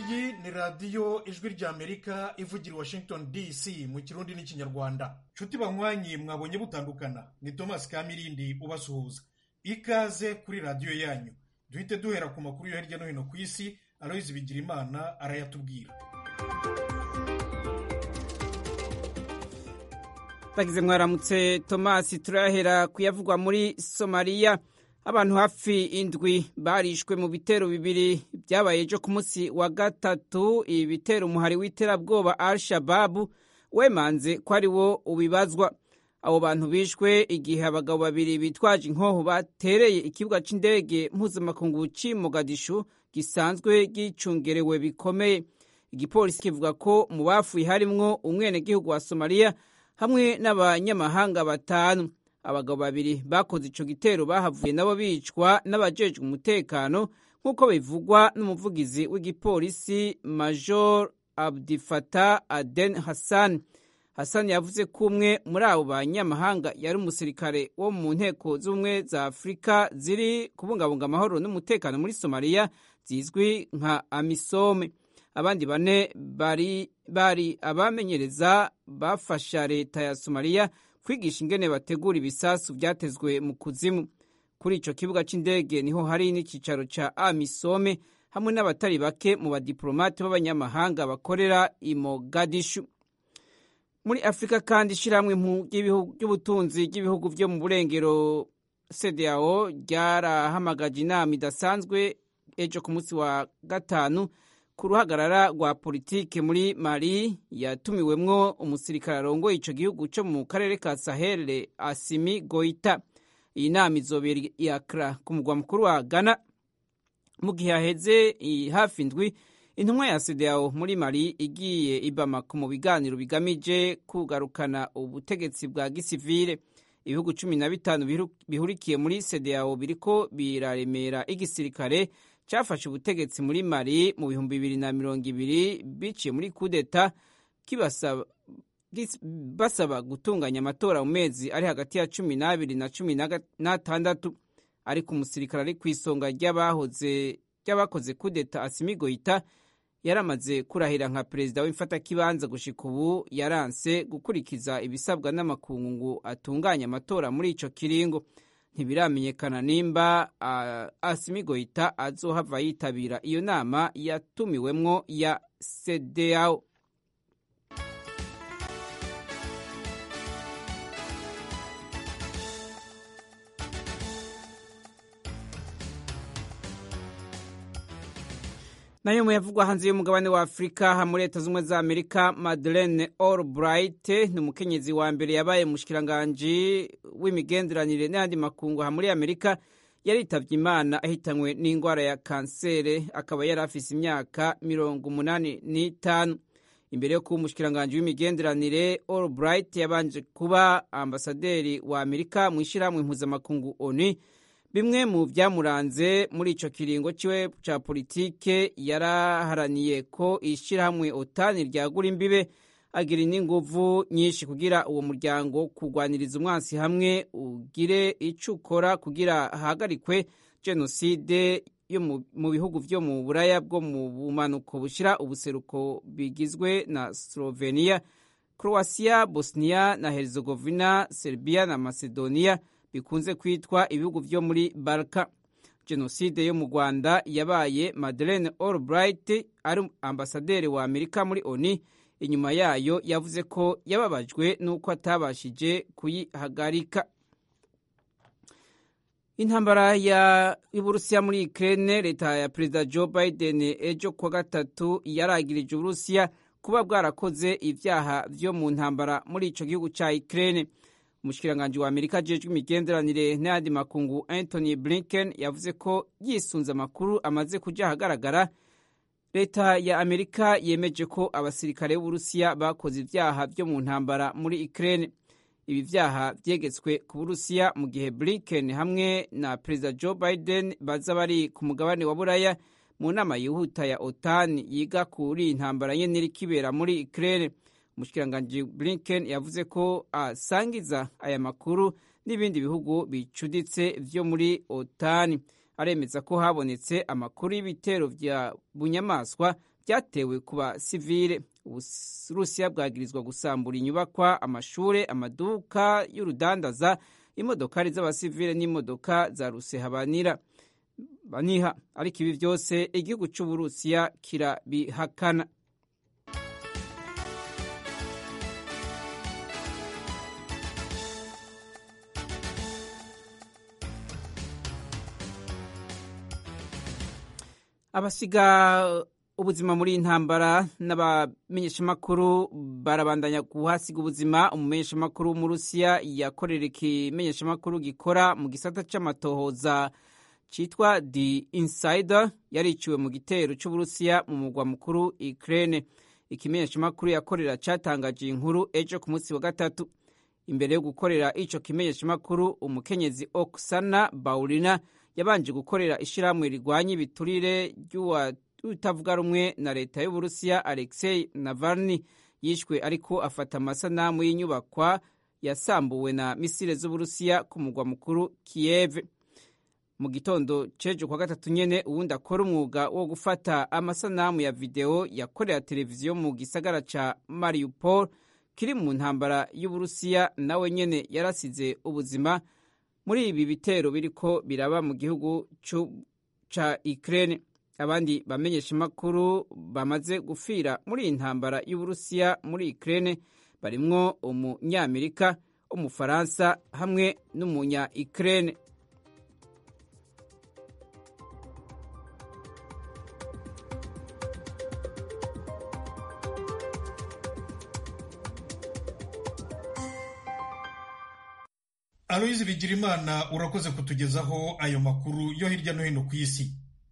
iyi ni radiyo ijwi ry'amerika ivugira i washington dc mu kirundi n'ikinyarwanda nshuti banywanyi mwabonye butandukana ni thomas kamirindi ubasuhuza ikaze kuri radiyo yanyu duhite duhera ku makuru yo hirya no hino ku isi aloyizi bigirimana arayatubwira bagize mwaramutse tomasi turahera kuyavugwa muri somaliya abantu hafi indwi barishwe mu bitero bibiri byabaye ejo ku munsi wa gatatu ibi bitero umuhari w'iterabwoba al shababu wemanze ko ari wo ubibazwa abo bantu bishwe igihe abagabo babiri bitwaje inkoho batereye ikibuga cy'indege mpuzamakungu cy'i mogadishu gisanzwe gicungerewe bikomeye igipolisi kivuga ko mu bafuye harimwo umwenegihugu wa somaliya hamwe n'abanyamahanga batanu abagabo babiri bakoze ico gitero bahavuye nabo bicwa n'abajejwe umutekano nk'uko bivugwa n'umuvugizi w'igipolisi major abdifata aden hassan hassan yavuze ko umwe muri abo banyamahanga yari umusirikare wo mu nteko z'ubumwe za afurika ziri kubungabunga amahoro n'umutekano muri somaliya zizwi nka amisome abandi bane bari bari abamenyereza bafasha leta ya somaliya kwigisha ingene bategura ibisasu byatezwe mu kuzimu kuri ico kibuga c'indege niho hari n'icicaro ca amisome hamwe n'abatari bake mu badiplomate b'abanyamahanga bakorera i mogadishu muri afurika kandi ishirahamwe ry'ubutunzi ry'ibihugu vyo mu burengero cdao ryarahamagaje inama idasanzwe ejo ku munsi wa gatanu ku ruhagarara rwa politike muri mali yatumiwemwo umusirikare arongoye ico gihugu co mu karere ka sahel asimi goita iyi nama izobera iakra ku mugwa mukuru wa ghana mu gihe haheze hafi indwi intumwa ya sedao muri mali igiye ibamako mu biganiro bigamije kugarukana ubutegetsi bwa gisivile ibihugu cumi na bitanu bihurikiye muri sedao biriko biraremera igisirikare cyafashe ubutegetsi muri mali mu bihumbi bibiri na mirongo ibiri biciye muri kudeta basaba gutunganya amatora mu mezi ari hagati ya cumi n'abiri na cumi n'atandatu ariko umusirikare ari ku isonga ry'abakoze kudeta asimi goita yaramaze kurahira nka perezida w'imfatakibanza gushika ubu yaranse gukurikiza ibisabwa n'amakungu ngo atunganye amatora muri ico kiringo ntibiramenyekana nimba uh, asimi goita azohava yitabira iyo nama yatumiwemwo ya cdao nayo muyavugwa hanze y'umugabane wa afurika ha muri leta z'ubumwe za amerika madeleine albright ni umukenyezi wa mbere yabaye umushikiranganji w'imigenderanire n'ayandi makungu ha muri amerika yaritavye imana ahitanywe n'indwara ya kansere akaba yari afise imyaka mirongo umunani n'itanu imbere yo kuba umushikiranganji w'imigenderanire albright yabanje kuba ambasaderi wa amerika mu ishirahamwe mpuzamakungu onu bimwe mu byamuranze muri ico kiringo ciwe ca politike yaraharaniye ko ishirahamwe otani ryagura imbibe agira n'inguvu nyinshi kugira uwo muryango kurwaniriza umwansi hamwe ugire ico ukora kugira hahagarikwe jenoside yo mu bihugu vyo mu buraya bwo mu bumanuko bushira ubuseruko bigizwe na slovenia croatia bosnia na herzegovina serbia na macedonia bikunze kwitwa ibihugu vyo muri Balka. Jenoside yo mu Rwanda yabaye Madeleine Albright ari ambasaderi wa Amerika muri ONU. Inyuma yayo yavuze ko yababajwe n'uko atabashije kuyihagarika. Intambara ya Uburusiya muri Ukraine, leta ya Perezida Joe Biden ejo kwa gatatu yaragirije Uburusiya kuba bwarakoze ivyaha vyo mu ntambara muri ico gihugu ca Ukraine. umushikiranganji wa amerika ajejwe imigenderanire n'ayandi makungu anthony blinken yavuze ko yisunze amakuru amaze kuja ahagaragara leta ya amerika yemeje ko abasirikare b'uburusiya bakoze ivyaha vyo mu ntambara muri ukraine ibi vyaha vyegetswe ku burusiya mu gihe blinken hamwe na perezida joe biden baza bari ku mugabane wa buraya mu nama yihuta ya otan yiga kuri intambara nyene iriko ibera muri ukraine umushikiranganji blinken yavuze ko asangiza aya makuru n'ibindi bihugu bicuditse vyo muri otani aremeza ko habonetse amakuru y'ibitero vya bunyamaswa byatewe ku basivile uburusiya bwagirizwa gusambura inyubakwa amashure amaduka y'urudandaza imodokari z'abasivile n'imodoka za rusehabanira baniha ariko ibi byose igihugu cy'uburusiya kirabihakana abasiga ubuzima muri iyi ntambara n'abamenyeshamakuru barabandanya kuhasiga ubuzima umumenyeshamakuru w'umurusiya yakorera ikimenyeshamakuru gikora mu gisata c'amatohoza citwa the insider yariciwe mu gitero c'uburusiya mu mugwa mukuru ukraine ikimenyeshamakuru yakorera catangaje inkuru ejo ku munsi wa gatatu imbere yo gukorera ico kimenyeshamakuru umukenyezi oksana baurina yabanje gukorera ishirahamwe rigwanya ibiturire ry'utavuga rumwe na leta y'uburusiya alexei navalny yishwe ariko afata amasanamu y'inyubakwa yasambuwe na misile z'uburusiya ku mugwa mukuru kiev mu gitondo cejo kwa gatatu nyene uwundi akora umwuga wo gufata amasanamu ya videwo yakorera televiziyo mu gisagara ca mariupol kiri mu ntambara y'uburusiya nawe nyene yarasize ubuzima muri ibi bitero biriko biraba mu gihugu ca Ukraine abandi bamenyesha makuru bamaze gufira muri iyi ntambara y'Uburusiya muri Ukraine barimwo umunyamerika umufaransa hamwe n'umunya Ukraine aloyizi bigirimana urakoze kutugezaho ayo makuru yo hirya no hino ku isi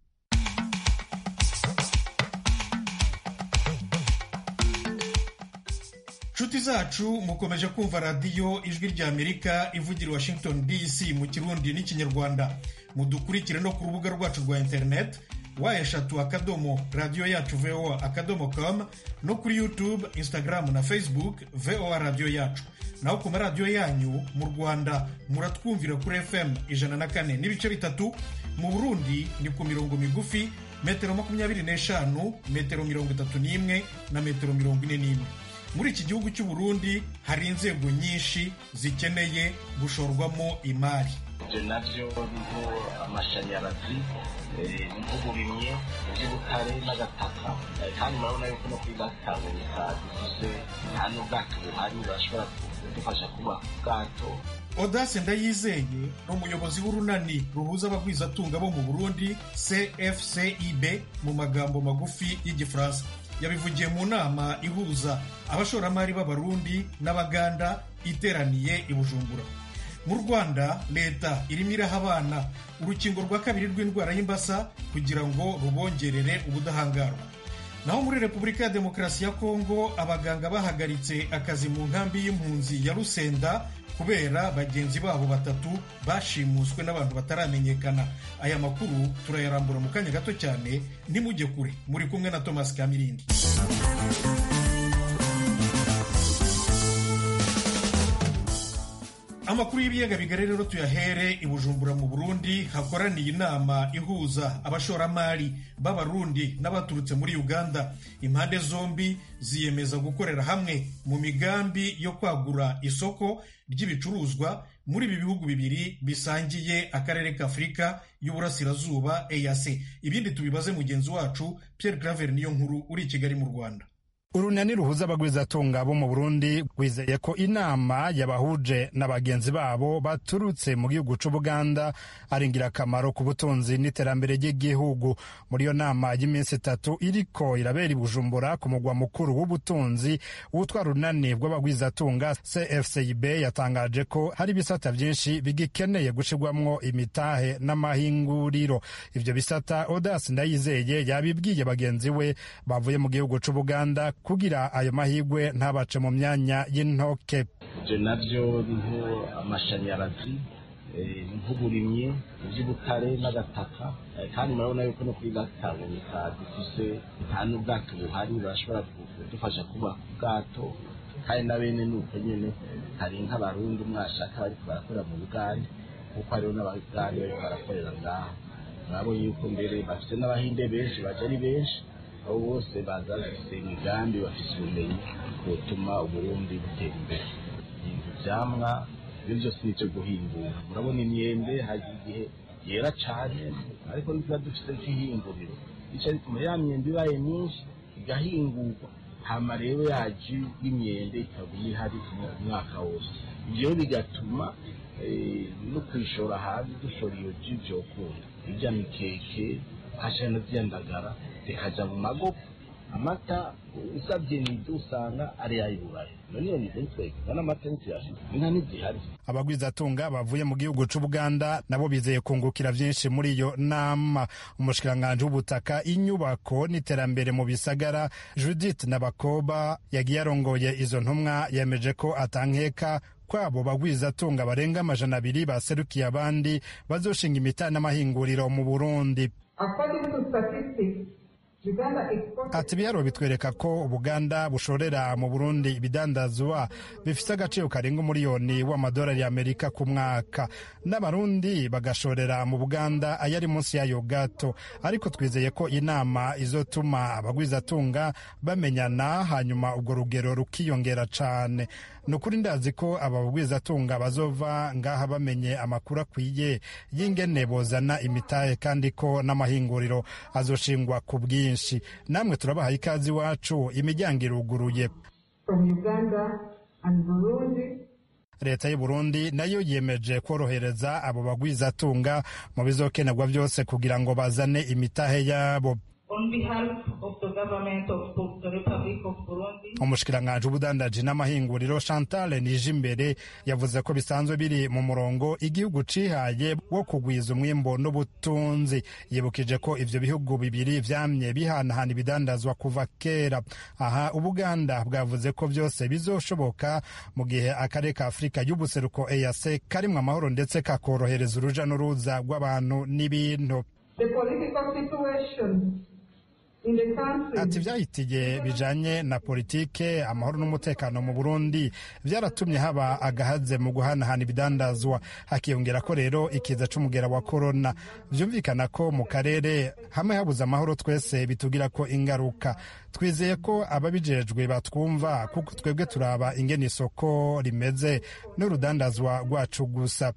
nshuti zacu mukomeje kumva radiyo ijwi ry'amerika ivugira washington dc mu kirundi n'ikinyarwanda mudukurikire no ku rubuga rwacu rwa interineti wa eshatu akadomo radiyo yacu voa akadomo com no kuri youtube instagram na facebook voa radiyo yacu naho ku maradiyo yanyu mu rwanda muratwumvira kuri fm ijana na kane n'ibice bitatu mu burundi ni ku mirongo migufi metero makumyabiri n'eshanu metero mirongo itatu n'imwe na metero mirongo ine n'imwe muri iki gihugu cy'u burundi hari inzego nyinshi zikeneye gushorwamo imari ibyo nabyo biriho amashanyarazi nk'uburimyi iby'ubutare n'agataka kandi murabona yuko no kuri gatanganyika bivuze nta n'ubwato buhari burashobora kudufasha kubaka ubwato odase ndayizeye ni umuyobozi w'urunani ruhuza abagwizatunga bo mu burundi cfcib mu magambo magufi y'igifaransa yabivugiye mu nama ihuza abashoramari b'abarundi n'abaganda iteraniye i bujumbura mu rwanda leta irimo iraha abana urukingo rwa kabiri rw'indwara y'imbasa kugira ngo rubongerere ubudahangarwa naho muri repubulika ya demokarasi ya kongo abaganga bahagaritse akazi mu nkambi y'impunzi ya rusenda kubera bagenzi babo batatu bashimuswe n'abantu bataramenyekana aya makuru turayarambura mu kanya gato cyane ntimujye kure muri kumwe na thomas kamirindi amakuru y'ibiyaga bigari rero tuyahere i bujumbura mu burundi hakoraniye inama ihuza abashoramari b'abarundi n'abaturutse muri uganda impande zombi ziyemeza gukorera hamwe mu migambi yo kwagura isoko ry'ibicuruzwa muri ibi bihugu bibiri bisangiye akarere k'afurika y'uburasirazuba eac ibindi tubibaze mugenzi wacu pierre claver niyo nkuru uri i kigali mu rwanda urunani ruhuza abagwizatunga bo mu burundi rwizeye ko inama yabahuje na bagenzi babo baturutse mu gihugu c'ubuganda ari ingirakamaro ku butunzi n'iterambere ry'igihugu muri iyo nama y'iminsi itatu iriko irabera i bujumbura ku mugwa mukuru w'ubutunzi wutwa runani rw'abagwizatunga cfcib yatangaje ko hari ibisata vyinshi bigikeneye gushirwamwo imitahe n'amahinguriro ivyo bisata odas ndayizeye yabibwiye bagenzi we bavuye mu gihugu c'ubuganda kugira ayo mahigwe ntabace mu myanya y'intoke ibyo nabyo biriho amashanyarazi nk'uburimyi iby'ubutare n'agataka kandi murabona yuko no kuri gatanganyika dufise nta n'ubwato buhari burashobora kudufasha kubaka ubwato kandi na bene ni uko nyine hari nk'abarundi mwashaka bariko barakorera mu bugande kuko hariho n'abagande bariko barakorera ngaha murabonye yuko mbere bafite n'abahinde benshi baje ari benshi abo bose baza bafise imigambi bafise ubumenyi butuma uburundi butera imbere ivyamwa ibyo byose ni ivyo guhingura murabona imyembe hari igihe yera cane ariko ntiba dufise nk'ihinguriro ico bituma ya myembe ibaye myinshi igahingurwa hama rero yaji y'imyembe ikaguma ihari umwaka wose ivyo bigatuma no kwishora hanze dushora iyo ji vyokunda irya mikeke hasha no vyandagara zikaja mu magopo amata usabye nizo usanga ari ayiburaye none iyo nizo twege kandi amata ntiyashika inka ntizihari abagwizatunga bavuye mu gihugu c'ubuganda nabo bizeye kungukira vyinshi muri iyo nama umushikiranganji w'ubutaka inyubako n'iterambere mu bisagara judith nabakoba yagiye arongoye izo ntumwa yemeje ko atankeka kwabo bagwizatunga barenga amajana abiri baserukiye abandi bazoshinga imita n'amahinguriro mu burundi ati ibiharuro bitwereka ko ubuganda bushorera mu burundi ibidandazwa bifite agaciro karenga umuriyoni w'amadolari y'amerika ku mwaka n'abarundi bagashorera mu buganda ayari munsi yayo gato ariko twizeye ko inama izotuma abagwizatunga bamenyana hanyuma urwo rugero rukiyongera cane ni ukuri ndazi ko aba bagwizatunga bazova ngaha bamenye amakuru akwiye y'ingene bozana imitahe kandi ko n'amahinguriro azoshingwa ku bwinshi namwe turabahaye ikaze iwacu imiryango iruguruye leta y'u Burundi nayo yemeje korohereza abo bagwizatunga mu bizokenerwa byose kugira ngo bazane imitahe yabo umushikiranganji w'ubudandaji n'amahinguriro chantal nijimbere yavuze ko bisanzwe biri mu murongo igihugu cihaye wo kugwiza umwimbo n'ubutunzi yibukije ko ivyo bihugu bibiri vyamye bihanahana ibidandazwa kuva kera aha ubuganda bwavuze ko vyose bizoshoboka mu gihe akarere ka afurika y'ubuseruko eac karimwo amahoro ndetse kakorohereza uruja n'uruza rw'abantu n'ibintu ati vyahitiye bijanye na politike amahoro n'umutekano mu burundi vyaratumye haba agahaze mu guhanahana ibidandazwa hakiyongera ko rero ikiza c'umugera wa korona vyumvikana ko mu karere hamwe habuze amahoro twese bitugira ko ingaruka twizeye ko ababijejwe batwumva kuko twebwe turaba ingene isoko rimeze n'urudandazwa rwacu gusa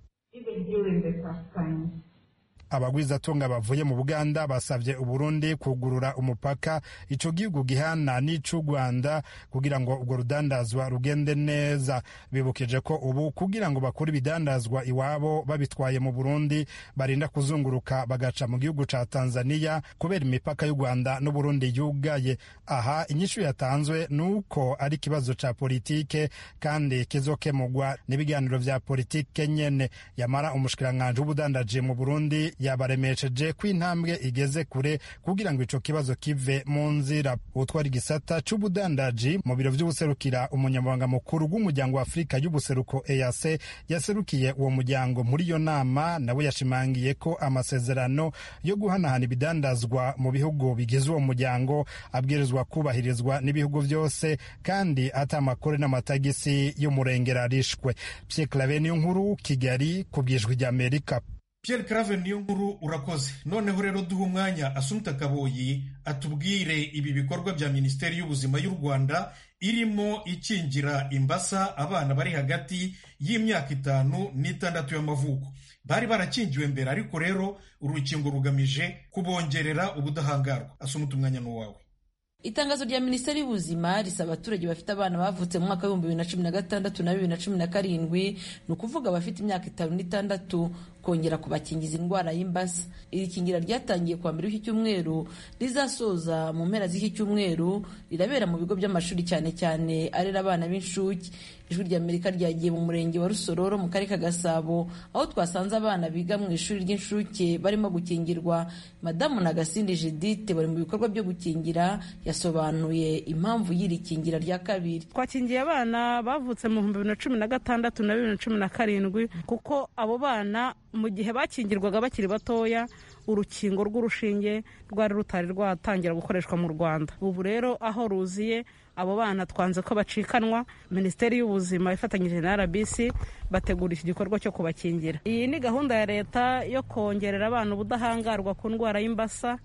abagwizatunga bavuye mu buganda basabye uburundi kugurura umupaka ico gihugu gihana n'ic'u rwanda kugira ngo urwo rudandazwa rugende neza bibukije ko ubu kugira ngo bakure ibidandazwa iwabo babitwaye mu burundi barinda kuzunguruka bagaca mu gihugu ca tanzania kubera imipaka y'u rwanda n'uburundi yugaye aha inyishu yatanzwe ni uko ari ikibazo ca politike kandi kizokemurwa n'ibiganiro vya politike nyene yamara umushikiranganji w'ubudandaji mu burundi yabaremesheje ko intambwe igeze kure kugira ngo ico kibazo kive mu nzira utwara igisata c'ubudandaji mu biro vy'ubuserukira umunyamabanga mukuru w'umuryango wa afurika y'ubuseruko eac yaserukiye uwo muryango muri iyo nama nawe yashimangiye ko amasezerano yo guhanahana ibidandazwa mu bihugu bigize uwo muryango abwirizwa kubahirizwa n'ibihugu vyose kandi ata amakore n'amatagisi y'umurengera arishwe pierre clave niyo nkuru kigali ku bwijwi ry'amerika Pierre Claver niyo nkuru urakoze noneho rero duha umwanya Asumta Kaboyi atubwire ibi bikorwa bya Minisiteri y'Ubuzima y'u Rwanda irimo ikingira imbasa abana bari hagati y'imyaka itanu n'itandatu y'amavuko bari barakingiwe mbere ariko rero urukingo rugamije kubongerera ubudahangarwa Asumta umwanya n'uwawe itangazo rya minisiteri y'ubuzima risaba abaturage bafite abana bavutse mu mwaka w'ibihumbi bibiri na cumi na gatandatu na bibiri na cumi na karindwi ni ukuvuga abafite imyaka itanu n'itandatu kongera kubakingiza indwara y'imbasa iri kingira ryatangiye kuwa mbere w'iki cyumweru rizasoza mu mpera z'iki cyumweru rirabera mu bigo by'amashuri cyane cyane arera abana b'inshuke ijwi ry'amerika ryagiye mu murenge wa rusororo mu karere ka gasabo aho twasanze abana biga mu ishuri ry'inshuke barimo gukingirwa madamu nagasindi judite bari mu bikorwa byo gukingira yasobanuye impamvu y'iri kingira rya kabiri twakingiye abana bavutse mu bihumbi bibiri na cumi na gatandatu na bibiri na cumi na karindwi kuko abo bana mu gihe bakingirwaga bakiri batoya urukingo rw'urushinge rwari rutari rwatangira gukoreshwa mu rwanda ubu rero aho ruziye abo bana twanze ko bacikanwa minisiteri y'ubuzima ifatanyije na rbc bategura iki gikorwa cyo kubakingira iyi ni gahunda ya leta yo kongerera abana ubudahangarwa ku ndwara y'imbasa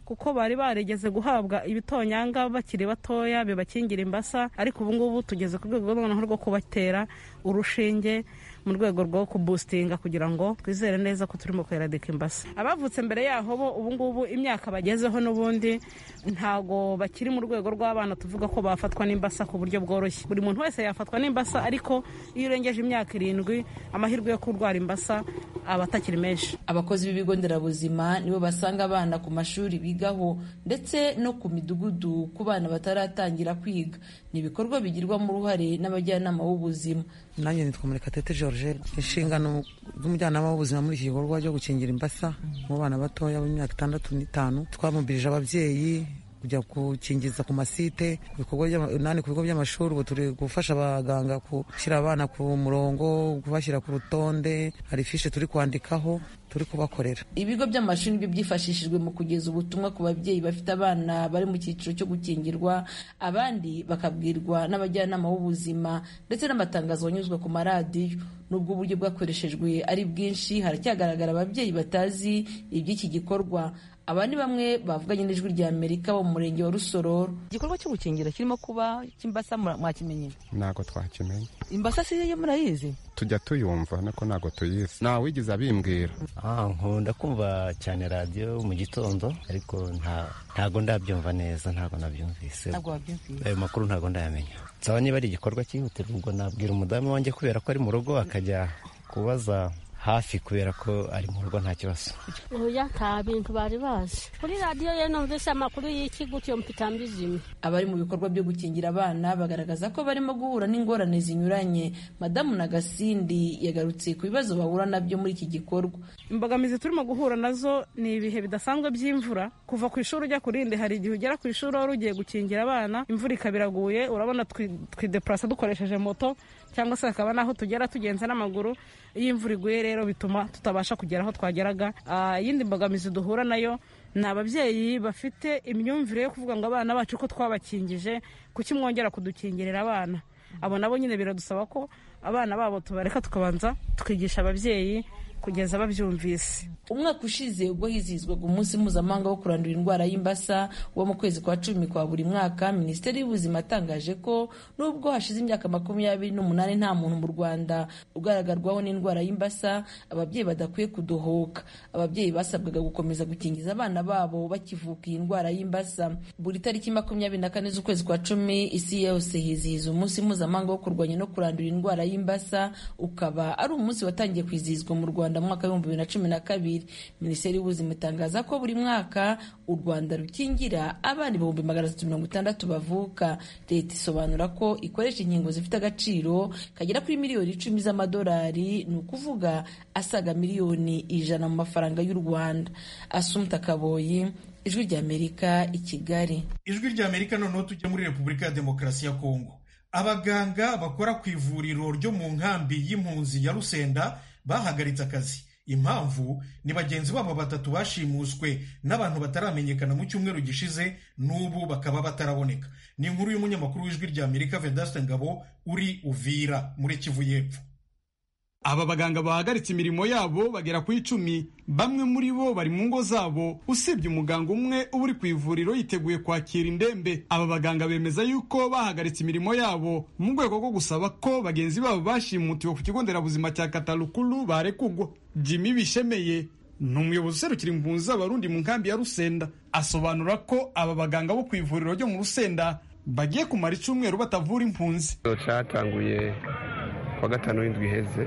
kuko bari barigeze guhabwa ibitonyanga bakiri batoya bibakingira imbasa ariko ubu ngubu tugeze ku rwego noneho rwo kubatera urushinge mu rwego rwo kubustinga kugira ngo twizere neza ko turimo kweradika imbasa abavutse mbere yaho bo ubu ngubu imyaka bagezeho n'ubundi ntago bakiri mu rwego rw'abana tuvuga ko bafatwa n'imbasa ku buryo bworoshye buri muntu wese yafatwa n'imbasa ariko iyo urengeje imyaka irindwi amahirwe yo kurwara imbasa aba atakiri menshi abakozi b'ibigo nderabuzima nibo basanga abana ku mashuri bigaho ndetse no ku midugudu ku bana bataratangira kwiga ni ibikorwa bigirwamo uruhare n'abajyanama b'ubuzima nanjye nitwa murekatete george inshingano z'umujyanama w'ubuzima muri iki gikorwa cyo gukingira imbasa mu bana batoya b'imyaka itandatu n'itanu twamubirije ababyeyi kujya gukingiza ku masite nani ku bigo by'amashuri ubu turi gufasha abaganga gushyira abana ku murongo kubashyira ku rutonde hari fishi turi kwandikaho turi kubakorera ibigo by'amashuri nibyo byifashishijwe mu kugeza ubutumwa ku babyeyi bafite abana bari mu cyiciro cyo gukingirwa abandi bakabwirwa n'abajyanama b'ubuzima ndetse n'amatangazo anyuzwa ku maradiyo nubwo uburyo bwakoreshejwe ari bwinshi haracyagaragara ababyeyi batazi iby'iki gikorwa aba ni bamwe bavuganye n'ijwi rya amerika bo mu murenge wa rusororo igikorwa cyo gukingira kirimo kuba cy'imbasa mwakimenye ntabwo twakimenye imbasa si yo murayizi tujya tuyumva nako ntabwo tuyizi ntawe wigeze abimbwira nkunda kumva cyane radiyo mu gitondo ariko ntabwo ndabyumva neza ntabwo nabyumvise ayo makuru ntabwo ndayamenya nsaba niba ari igikorwa cyihutirwa ubwo nabwira umudamu wanjye kubera ko ari mu rugo akajya kubaza hafi kubera ko ari mu rugo nta kibazo oya nta bintu bari bazi kuri radiyo ye numvise amakuru y'iki gutyo mpita mbizimye abari mu bikorwa byo gukingira abana bagaragaza ko barimo guhura n'ingorane zinyuranye madamu nagasindi yagarutse ku bibazo bahura nabyo muri iki gikorwa imbogamizi turimo guhura nazo ni ibihe bidasanzwe by'imvura kuva ku ishuri ujya ku rindi hari igihe ugera ku ishuri wari ugiye gukingira abana imvura ikaba iraguye urabona twidepurasa dukoresheje moto cyangwa se hakaba n'aho tugera tugenza n'amaguru iyo imvura iguye rero bituma tutabasha kugera aho twageraga iyindi mbogamizi duhura nayo ni ababyeyi bafite imyumvire yo kuvuga ngo abana bacu ko twabakingije kuki mwongera kudukingirira abana abo nabo nyine biradusaba ko abana babo tubareka tukabanza tukigisha ababyeyi kugeza babyumvise umwaka ushize ubwo hizihizwaga umunsi mpuzamahanga wo kurandura indwara y'imbasa wo mu kwezi kwa cumi kwa buri mwaka minisiteri y'ubuzima yatangaje ko nubwo hashize imyaka makumyabiri n'umunani nta muntu mu rwanda ugaragarwaho n'indwara y'imbasa ababyeyi badakwiye kudohoka ababyeyi basabwaga gukomeza gukingiza abana babo bakivuka iyi ndwara y'imbasa buri tariki makumyabiri na kane z'ukwezi kwa cumi isi yose hizihiza umunsi mpuzamahanga wo kurwanya no kurandura indwara y'imbasa ukaba ari umunsi watangiye kwizihizwa mu rwanda mu mwaka w'ibihumbi bibiri na cumi na kabiri minisiteri y'ubuzima itangaza ko buri mwaka u rwanda rukingira abana ibihumbi magana atatu mirongo itandatu bavuka leta isobanura ko ikoresha inkingo zifite agaciro kagera kuri miliyoni icumi z'amadolari ni ukuvuga asaga miliyoni ijana mu mafaranga y'u rwanda asumta kaboyi ijwi ry'amerika i kigali ijwi ry'amerika noneho tujya muri repubulika ya demokarasi ya kongo abaganga bakora ku ivuriro ryo mu nkambi y'impunzi ya rusenda bahagaritse akazi impamvu ni bagenzi babo batatu bashimuswe n'abantu bataramenyekana mu cyumweru gishize n'ubu bakaba bataraboneka ni inkuru y'umunyamakuru w'ijwi rya amerika vedaste ngabo uri uvira muri kivu y'epfo aba baganga bahagaritse imirimo yabo bagera ku icumi bamwe muri bo bari mu ngo zabo usibye umuganga umwe uba uri ku ivuriro yiteguye kwakira indembe aba baganga bemeza yuko bahagaritse imirimo yabo mu rwego rwo gusaba ko bagenzi babo bashimutiwe ku kigo nderabuzima cya katarukuru barekugwa jimmy bishemeye ni umuyobozi userukira impunzi z'abarundi mu nkambi ya rusenda asobanura ko aba baganga bo ku ivuriro ryo mu rusenda bagiye kumara icyumweru batavura impunzi cyatanguye kuwa gatanu w'indwi iheze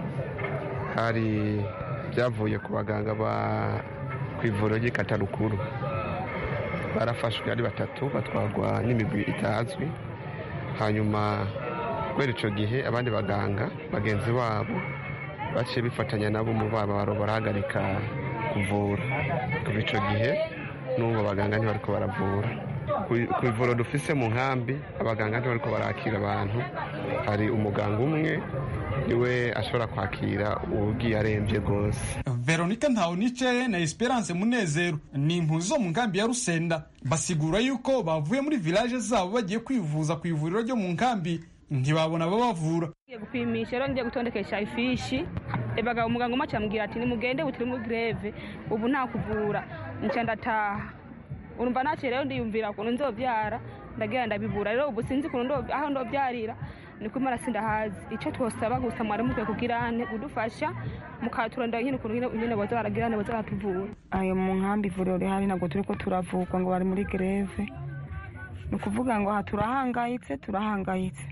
hari byavuye ku baganga ba ku ivuriro ry'ikatarukuru barafashwe ari batatu batwarwa n'imigwi itazwi hanyuma kubera icyo gihe abandi baganga bagenzi babo baciye bifatanya nabo mu babaro barahagarika kuvura kuva icyo gihe n'ubu abaganga ntibariko baravura ku ivuriro dufise mu nkambi abaganga ntibariko barakira abantu hari umuganga umwe niwe ashobora kwakira ugiye arembye rwose veronika ntawunicere na esperance munezero ni impunzi zo mu nkambi ya rusenda basigura yuko bavuye muri village zabo bagiye kwivuza ku ivuriro ryo mu nkambi ntibabona ababavura ngiye gupimisha rero ngiye gutondekesha ifishi ebaga umuganga umwe acambwira ati nimugende butiri muri greve ubu nta kuvura nca ndataha urumva naciye rero ndiyumvira ukuntu nzobyara ndagira ndabibura rero ubu sinzi ukuntu aho ndobyarira niko imana sindahazi icyo twosaba gusa mwari mukwiye kugirane kudufasha mukaturondera nyine ukuntu nyine boza baragirane boza baratuvura ayo mu nkambi ivuriro rihari ntabwo turi ko turavugwa ngo bari muri greve ni ukuvuga ngo aha turahangayitse turahangayitse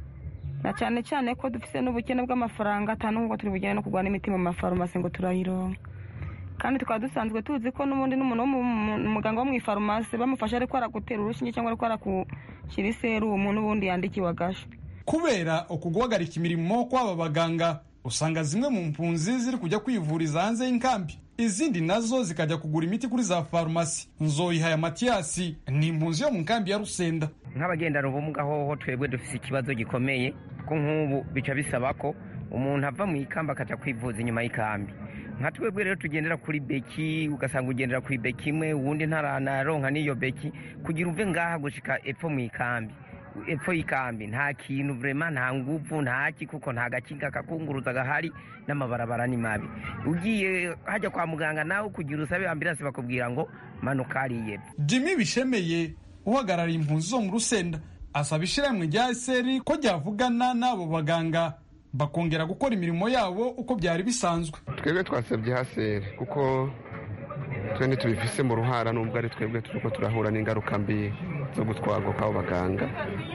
na cyane cyane ko dufite n'ubukene bw'amafaranga atanu nk'uko turi bugene no kugura n'imiti mu mafarumasi ngo turayironka kandi tukaba dusanzwe tuzi ko n'ubundi n'umuntu umuganga wo mu ifarumasi bamufasha ariko aragutera urushinge cyangwa ariko arakushyira iserumu n'ubundi yandikiwe agashe kubera uku guhagarika imirimo kw'aba baganga usanga zimwe mu mpunzi ziri kujya kwivuriza hanze y'inkambi izindi nazo zikajya kugura imiti kuri za farumasi nzoyihaya matiyasi ni impunzi yo mu nkambi ya rusenda nk'abagendana ubumuga hoho twebwe dufite ikibazo gikomeye ko nk'ubu bica bisaba ko umuntu ava mu ikamba akajya kwivuza inyuma y'ikambi nka twebwe rero tugendera kuri beki ugasanga ugendera kuri beki imwe uwundi ntaranaronka n'iyo beki kugira uve ngaha gushika epfo mu ikambi epfo y'ikambi nta kintu vrema nta nguvu ntaki kuko nta gakinga kakunguruza gahari n'amabarabara ni mabi ugiye hajya kwa muganga nawe kugira usabe ambirasi bakubwira ngo manuka hariya jimmy bishemeye uhagarariye impunzi zo mu rusenda asaba ishyirahamwe rya eseri ko ryavugana n'abo baganga bakongera gukora imirimo yabo uko byari bisanzwe twebwe twasabye haseri kuko twe ntitubifise mu ruhara nubwo ari twebwe turiko turahura n'ingaruka mbi zo gutwarwa kw'abo baganga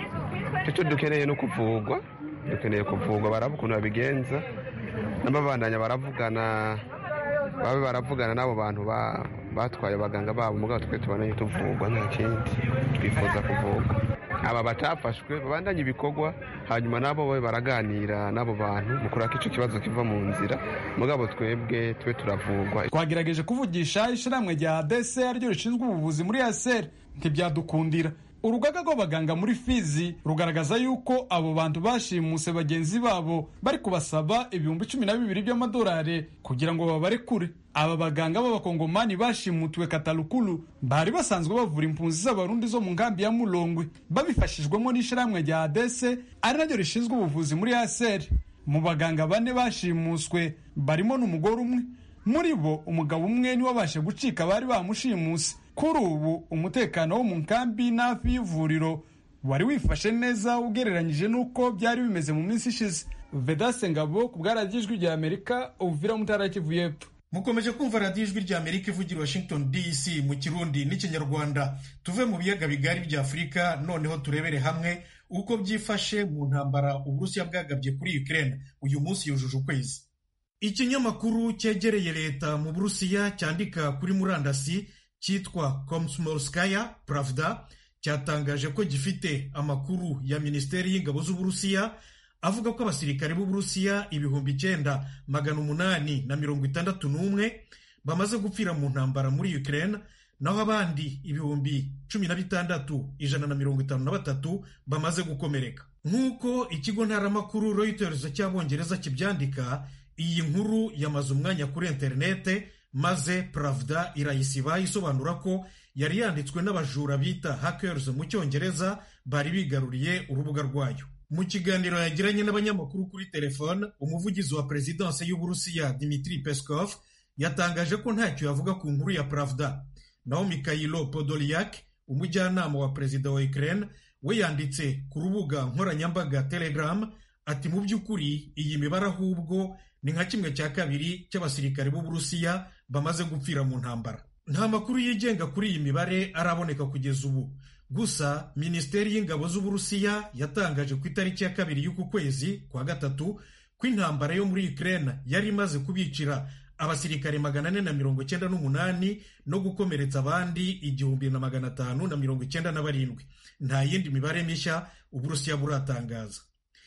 icyo dukeneye no kuvugwa dukeneye kuvugwa baraba ukuntu babigenza n'ababandanya baravugana babe baravugana n'abo bantu batwaye abaganga babo mugabo twe tubonanye tuvugwa nta kindi twifuza kuvugwa aba batafashwe babandanye ibikorwa hanyuma nabo babe baraganira n'abo bantu mu kuraka icyo kibazo kiva mu nzira mugabo twebwe tube turavugwa twagerageje kuvugisha ishyirahamwe rya dese ryo rishinzwe ubuvuzi muri aseri ntibyadukundira urugaga rw'abaganga muri fizi rugaragaza yuko abo bantu bashimuse bagenzi babo bari kubasaba ibihumbi cumi na bibiri by'amadolari kugira ngo babarekure aba baganga b'abakongomani bashimutiwe katalukulu bari basanzwe bavura impunzi z'abarundi zo mu nkambi ya mulongwe babifashijwemo n'ishyirahamwe rya adese ari naryo rishinzwe ubuvuzi muri aseri mu baganga bane bashimuswe barimo n'umugore umwe muri bo umugabo umwe niwe wabashe gucika bari bamushimuse kuri ubu umutekano wo mu nkambi n'hafi y'ivuriro wari wifashe neza ugereranyije n'uko byari bimeze mu minsi ishize vedase ngabo ku bwaradiyo ijwi rya amerika uvira mutara kivu y'epfo mukomeje kumva radiyo ijwi rya amerika ivugira washington dc mu kirundi n'ikinyarwanda tuve mu biyaga bigari bya afurika noneho turebere hamwe uko byifashe mu ntambara uburusiya bwagabye kuri ukraine uyu munsi yujuje ukwezi ikinyamakuru cyegereye leta mu burusiya cyandika kuri murandasi cyitwa komsmolskaya pravda cyatangaje ko gifite amakuru ya minisiteri y'ingabo z'uburusiya avuga ko abasirikare b'uburusiya ibihumbi icyenda magana umunani na mirongo itandatu n'umwe bamaze gupfira mu ntambara muri ukraine naho abandi ibihumbi cumi na bitandatu ijana na mirongo itanu na batatu bamaze gukomereka nk'uko ikigo ntaramakuru reuters cy'abongereza kibyandika iyi nkuru yamaze umwanya kuri interinete maze pravda irayisiba isobanura ko yari yanditswe n'abajura bita hackers mu cyongereza bari bigaruriye urubuga rwayo mu kiganiro yagiranye n'abanyamakuru kuri telefone umuvugizi wa perezidanse y'uburusiya dimitri peskov yatangaje ko ntacyo yavuga ku nkuru ya pravda naho mikhailo podolyak umujyanama wa perezida wa ukraine we yanditse ku rubuga nkoranyambaga telegram ati mu by'ukuri iyi mibare ahubwo ni nka kimwe cya kabiri cy'abasirikare b'uburusiya bamaze gupfira mu ntambara nta makuru yigenga kuri iyi mibare araboneka kugeza ubu gusa minisiteri y'ingabo z'uburusiya yatangaje ku itariki ya kabiri y'uku kwezi kwa gatatu ko intambara yo muri ukraine yari imaze kubicira abasirikare magana ane na mirongo icyenda n'umunani no gukomeretsa abandi igihumbi na magana atanu na mirongo icyenda na barindwi nta yindi mibare mishya uburusiya buratangaza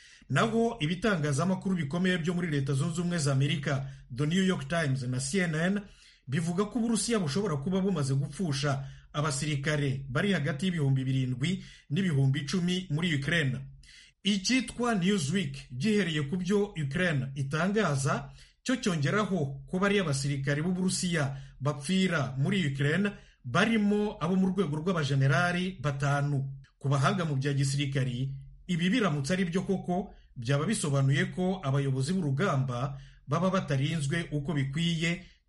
naho ibitangazamakuru bikomeye byo muri leta zunze ubumwe za amerika the new york times na cnn bivuga ko uburusiya bushobora kuba bumaze gupfusha abasirikare bari hagati y'ibihumbi birindwi n'ibihumbi icumi muri ukraine icyitwa newsweek gihereye ku byo ukraine itangaza cyo cyongeraho ko bari abasirikare b'uburusiya bapfira muri ukraine barimo abo mu rwego rw'abajenerali batanu ku bahanga mu bya gisirikari ibi biramutse ari byo koko byaba bisobanuye ko abayobozi b'urugamba baba batarinzwe uko bikwiye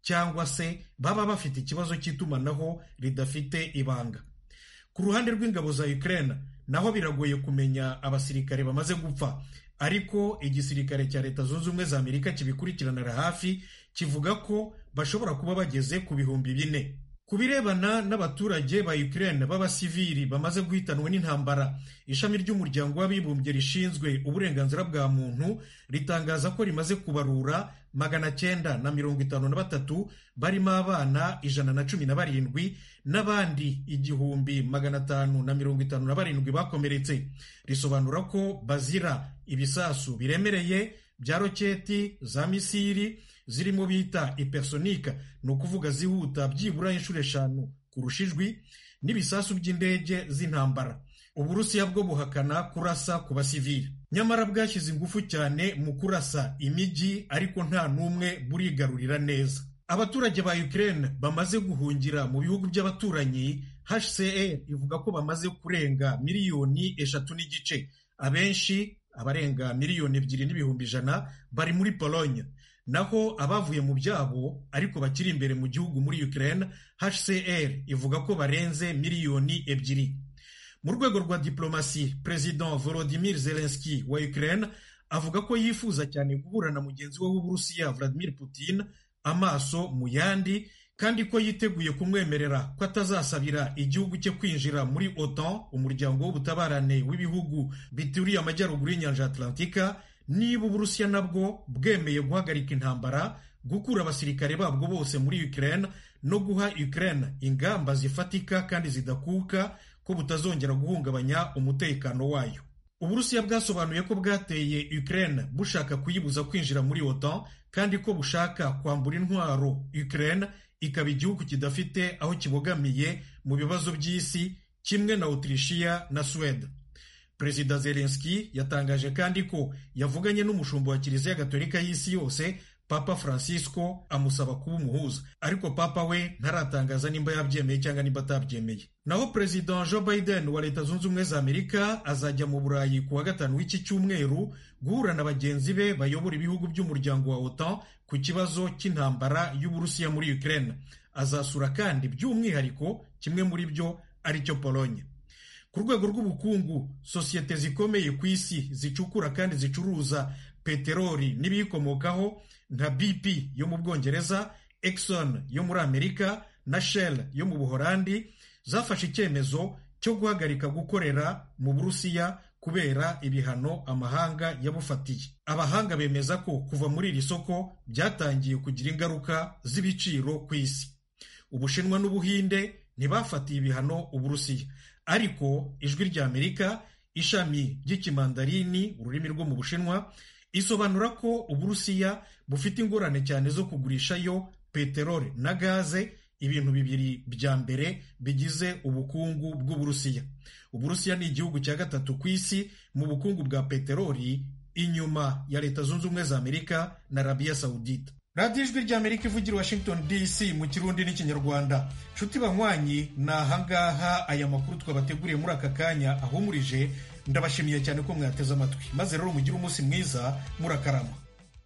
cyangwa se baba bafite ikibazo cy'itumanaho ridafite ibanga ku ruhande rw'ingabo za Ukraine naho biragoye kumenya abasirikare bamaze gupfa ariko igisirikare cya leta zunze ubumwe za amerika kibikurikiranira hafi kivuga ko bashobora kuba bageze ku bihumbi bine ku birebana n'abaturage ba Ukraine b'abasivili bamaze guhitanwa n'intambara ishami ry'umuryango w'abibumbye rishinzwe uburenganzira bwa muntu ritangaza ko rimaze kubarura magana cyenda na mirongo itanu na batatu barimo abana ijana na cumi na barindwi n'abandi igihumbi magana atanu na mirongo itanu na barindwi bakomeretse risobanura ko bazira ibisasu biremereye bya roketi za misiri zirimo bita ipersonika ni ukuvuga zihuta byibura inshuro eshanu kurusha ijwi n'ibisasu by'indege z'intambara uburusiya bwo buhakana kurasa ku basivili nyamara bwashyize ingufu cyane mu kurasa imijyi ariko nta n'umwe burigarurira neza abaturage ba Ukraine bamaze guhungira mu bihugu by'abaturanyi HCR ivuga ko bamaze kurenga miliyoni eshatu n'igice abenshi abarenga miliyoni ebyiri n'ibihumbi ijana bari muri Pologne naho abavuye mu byabo ariko bakiri imbere mu gihugu muri Ukraine HCR ivuga ko barenze miliyoni ebyiri mu rwego rwa diplomasi President Volodymyr Zelensky wa Ukraine avuga ko yifuza cyane guhura na mugenzi we w'Uburusiya Vladimir Putin amaso mu yandi kandi ko yiteguye kumwemerera ko atazasabira igihugu cye kwinjira muri OTAN umuryango w'ubutabarane w'ibihugu bituriye amajyaruguru y'inyanja Atlantika niba Uburusiya nabwo bwemeye guhagarika intambara gukura abasirikare babwo bose muri Ukraine no guha Ukraine ingamba zifatika kandi zidakuka ko butazongera guhungabanya umutekano wayo Uburusiya bwasobanuye ko bwateye Ukraine bushaka kuyibuza kwinjira muri OTAN kandi ko bushaka kwambura intwaro Ukraine ikaba igihugu kidafite aho kibogamiye mu bibazo by'isi kimwe na Autrichia na Sweden Perezida Zelensky yatangaje kandi ko yavuganye n'umushumba wa Kiliziya Gatolika y'isi yose Papa Francisco amusaba kuba umuhuza ariko Papa we ntaratangaza nimba yabyemeye cyangwa nimba atabyemeye naho Perezida Joe Biden wa Leta Zunze Ubumwe za Amerika azajya mu Burayi ku wa gatanu w'iki cyumweru guhura na bagenzi be bayobora ibihugu by'umuryango wa OTAN ku kibazo cy'intambara y'Uburusiya muri Ukraine azasura kandi by'umwihariko kimwe muri byo aricyo Pologne ku rwego rw'ubukungu sosiyete zikomeye ku isi zicukura kandi zicuruza peteroli n'ibiyikomokaho nka BP yo mu Bwongereza Exxon yo muri Amerika na Shell yo mu Buholandi zafashe icyemezo cyo guhagarika gukorera mu Burusiya kubera ibihano amahanga yabufatiye abahanga bemeza ko kuva muri iri soko byatangiye kugira ingaruka z'ibiciro ku isi Ubushinwa n'Ubuhinde ntibafatiye ibihano Uburusiya ariko ijwi rya Amerika ishami ry'ikimandarini ururimi rwo mu Bushinwa isobanura ko Uburusiya bufite ingorane cyane zo kugurishayo peteroli na gaze ibintu bibiri bya mbere bigize ubukungu bw'Uburusiya Uburusiya ni igihugu cya gatatu ku isi mu bukungu bwa peteroli inyuma ya Leta Zunze Ubumwe za Amerika na Arabia Saudita radiyo ijwi rya amerika ivugira washington dc mu kirundi n'ikinyarwanda nshuti banywanyi ni ahangaha aya makuru twabateguriye muri aka kanya ahumurije ndabashimiye cyane ko mwateze amatwi maze rero mugire umunsi mwiza murakarama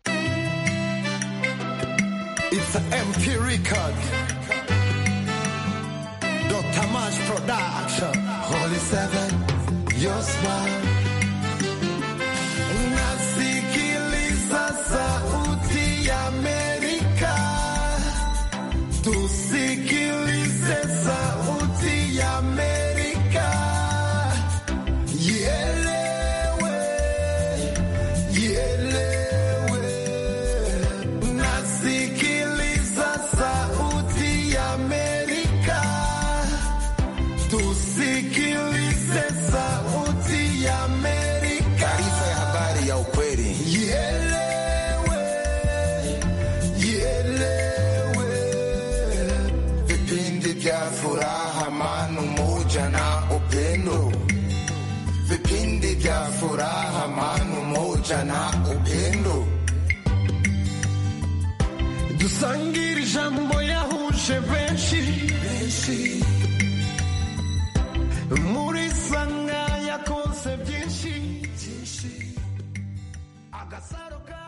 It's a MP record. Dr. Mash Production. Holy Seven, your smile. Nasikiliza sauti ya Amerika. Tusikilize sauti ya Amerika. Ielewe, ielewe. Nasikiliza sauti ya Amerika. Tusikilize sauti ya Amerika. Taarifa ya habari ya ukweli. Ielewe, ielewe. Vipindi vya furaha, amani, umoja na upendo. Vipindi vya furaha, amani, umoja na upendo. dusangire ijambo yahuje benshi muri sanga yakonse byinshi agasaro